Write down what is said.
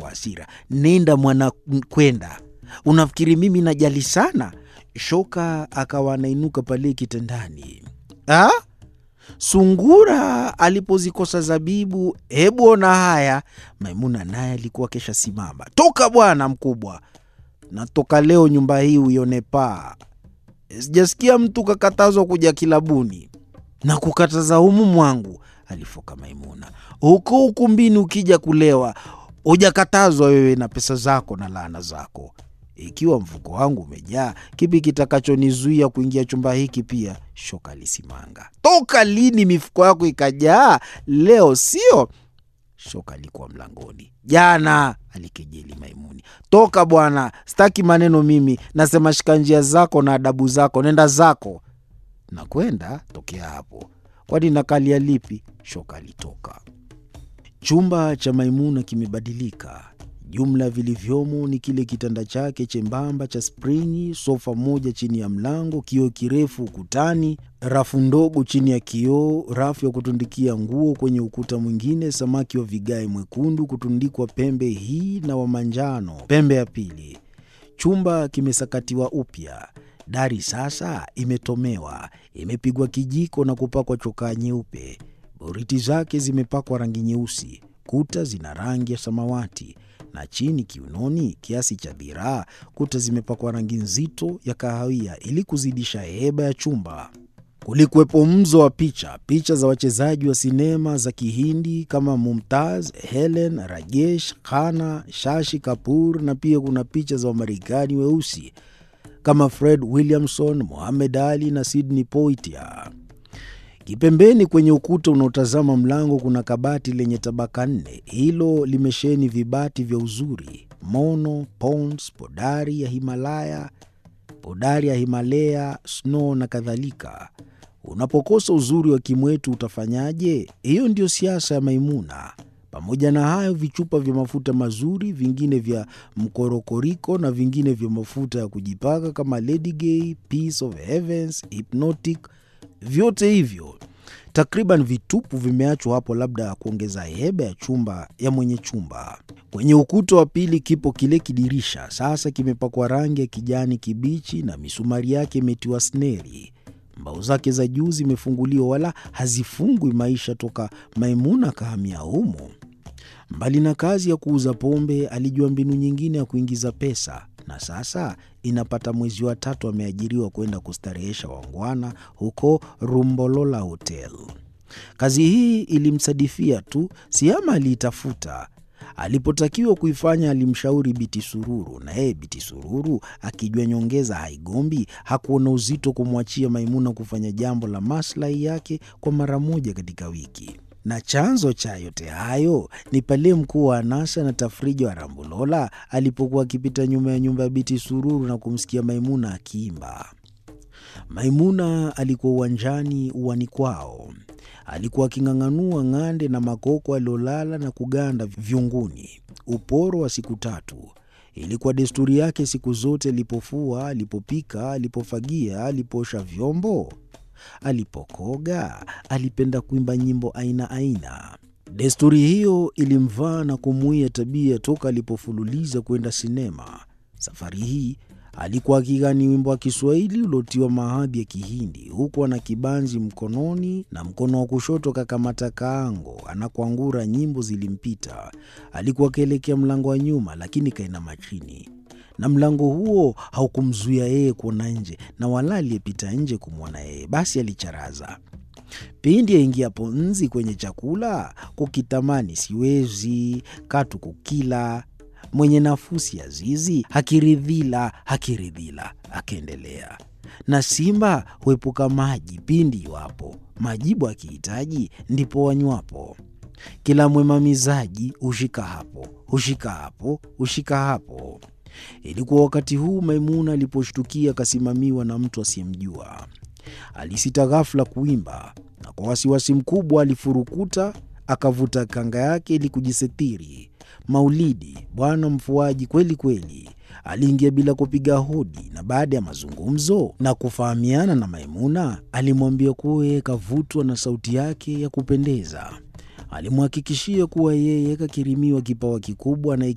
hasira. Nenda mwana, kwenda. Unafikiri mimi najali sana? Shoka akawa anainuka pale kitandani. Ah? Sungura alipozikosa zabibu, hebu ona haya. Maimuna naye alikuwa kesha simama. Toka bwana mkubwa, natoka leo nyumba hii uione paa. Sijasikia mtu kakatazwa kuja kilabuni na kukataza humu mwangu, alifoka Maimuna. Huko ukumbini ukija kulewa hujakatazwa wewe na pesa zako na laana zako. Ikiwa mfuko wangu umejaa, kipi kitakachonizuia kuingia chumba hiki pia? Shoka alisimanga. Toka lini mifuko yako ikajaa? Leo sio? Shoka alikuwa mlangoni. Jana, alikejeli Maimuni. Toka bwana, sitaki maneno mimi. Nasema shika njia zako na adabu zako, nenda zako. Na kwenda tokea hapo, kwani nakalia lipi? Shoka alitoka. Chumba cha Maimuna kimebadilika. Jumla vilivyomo ni kile kitanda chake chembamba cha springi, sofa moja chini ya mlango, kioo kirefu ukutani, rafu ndogo chini ya kioo, rafu ya kutundikia nguo kwenye ukuta mwingine, samaki wa vigae mwekundu kutundikwa pembe hii na wa manjano pembe ya pili. Chumba kimesakatiwa upya. Dari sasa imetomewa, imepigwa kijiko na kupakwa chokaa nyeupe. Boriti zake zimepakwa rangi nyeusi, kuta zina rangi ya samawati na chini kiunoni, kiasi cha dhiraa, kuta zimepakwa rangi nzito ya kahawia ili kuzidisha heba ya chumba. Kulikuwepo mzo wa picha, picha za wachezaji wa sinema za Kihindi kama Mumtaz, Helen, Rajesh Khanna, Shashi Kapoor, na pia kuna picha za Wamarekani weusi kama Fred Williamson, Muhammad Ali na Sidney Poitier. Kipembeni kwenye ukuta unaotazama mlango kuna kabati lenye tabaka nne. Hilo limesheheni vibati vya uzuri: Mono, Pond's, podari ya Himalaya, podari ya Himalaya, Snow na kadhalika. Unapokosa uzuri wa kimwetu utafanyaje? Hiyo ndiyo siasa ya Maimuna. Pamoja na hayo, vichupa vya mafuta mazuri, vingine vya mkorokoriko na vingine vya mafuta ya kujipaka kama Lady Gay, Peace of Heavens, Hypnotic vyote hivyo takriban vitupu vimeachwa hapo, labda ya kuongeza heba ya chumba ya mwenye chumba. Kwenye ukuta wa pili kipo kile kidirisha, sasa kimepakwa rangi ya kijani kibichi na misumari yake imetiwa sneri. Mbao zake za juu zimefunguliwa, wala hazifungwi maisha toka Maimuna kahamia humo. Mbali na kazi ya kuuza pombe, alijua mbinu nyingine ya kuingiza pesa na sasa inapata mwezi wa tatu ameajiriwa kwenda kustarehesha wangwana huko Rumbolola Hotel. Kazi hii ilimsadifia tu, Siama aliitafuta. Alipotakiwa kuifanya alimshauri Biti Sururu, na yeye Biti Sururu akijua nyongeza haigombi, hakuona uzito kumwachia Maimuna kufanya jambo la maslahi yake kwa mara moja katika wiki na chanzo cha yote hayo ni pale mkuu wa anasa na tafrija wa Rambulola alipokuwa akipita nyuma ya nyumba ya Biti Sururu na kumsikia Maimuna akiimba. Maimuna alikuwa uwanjani, uwani kwao. Alikuwa aking'ang'anua ng'ande na makoko aliolala na kuganda vyunguni, uporo wa siku tatu. Ilikuwa desturi yake siku zote, alipofua, alipopika, alipofagia, alipoosha vyombo alipokoga alipenda kuimba nyimbo aina aina. Desturi hiyo ilimvaa na kumuia tabia toka alipofululiza kwenda sinema. Safari hii alikuwa akigani wimbo wa Kiswahili uliotiwa mahadhi ya Kihindi, huku ana kibanzi mkononi na mkono wa kushoto kakamata kaango, anakwangura. Nyimbo zilimpita. Alikuwa akielekea mlango wa nyuma, lakini kainama chini na mlango huo haukumzuia yeye kuona nje, na wala aliyepita nje kumwona yeye. Basi alicharaza. Pindi aingiapo nzi kwenye chakula, kukitamani siwezi katu kukila, mwenye nafusi ya zizi hakiridhila, hakiridhila. Akaendelea na simba huepuka maji pindi iwapo majibu akihitaji, ndipo wanywapo. Kila mwemamizaji hushika hapo, hushika hapo, hushika hapo. Ilikuwa wakati huu Maimuna aliposhtukia akasimamiwa na mtu asiyemjua. Alisita ghafula kuimba, na kwa wasiwasi mkubwa alifurukuta akavuta kanga yake ili kujisitiri. Maulidi, bwana mfuaji kweli kweli, aliingia bila kupiga hodi, na baada ya mazungumzo na kufahamiana na Maimuna, alimwambia kuwa yeye kavutwa na sauti yake ya kupendeza. Alimhakikishia kuwa yeye kakirimiwa kipawa kikubwa na